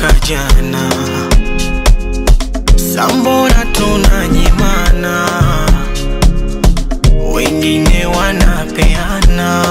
mwaka jana, sambona tunanyimana, wengine wanapeana.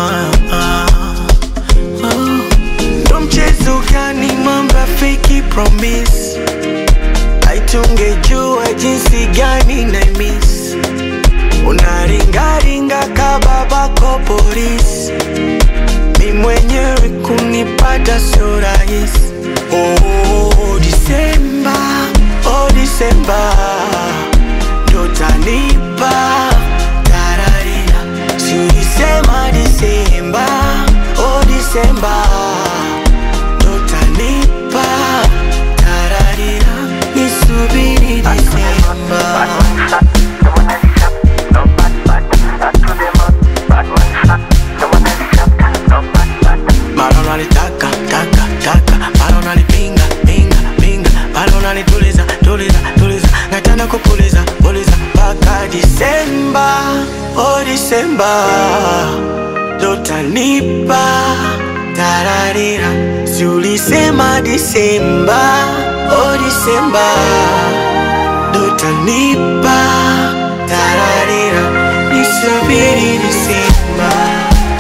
Oh, Ndo mchezo gani mamba fake promise aitungejua jinsi gani na miss unaringaringa kababako polisi mi mwenyewe kunipata sio rahisi oh, Disemba, oh, Disemba ndo tanipa tararira si ulisema Disemba, oh, Disemba ndo tanipa tararira nisubiri Disemba Mara unalitaka taka taka, mara unalipinga pinga pinga, mara unalituliza tuliza tuliza, nataka kupuliza puliza mpaka Disemba, oh Disemba, ndo tanipa tararira, si ulisema Disemba, oh Disemba, ndo tanipa tararira, nisubiri Disemba.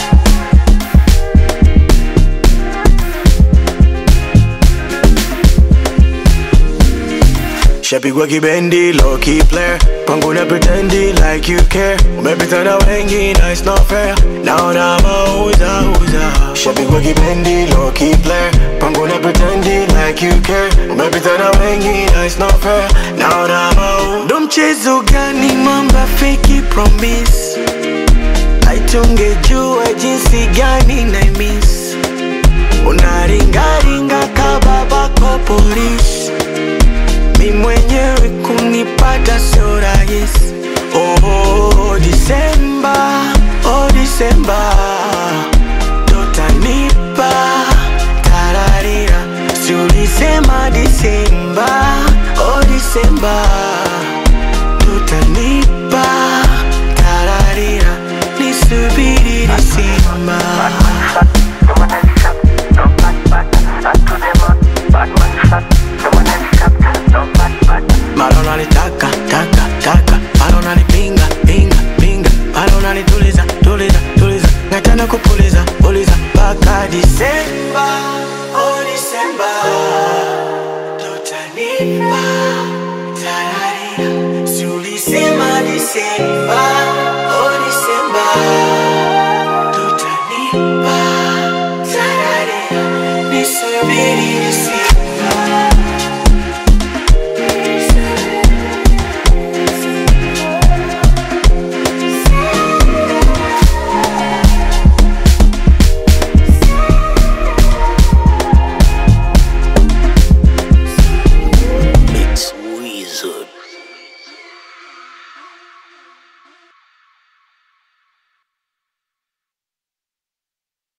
Shapigwa kibendi, low key player Pangu na pretendi like you care Umepita na wengi na it's not fair Naona mauza uza Shapigwa kibendi, low key player Pangu na pretendi like you care Umepita na wengi na it's not fair Naona mauza Ndo mchezo gani mamba fake promise Aitungejua jinsi gani na miss Unaringaringa kababako polisi mi mwenyewe kunipata sio rahisi. Oh, Disemba, oh Disemba, ndo tanipa tararira, si ulisema Disemba, oh Disemba, ndo tanipa tararira, nisubiri Disemba. Mara unalitaka taka taka, mara unalipinga pinga pinga, mara unalituliza tuliza tuliza, nataka kupuliza puliza mpaka Disemba, oh Disemba, tutanipa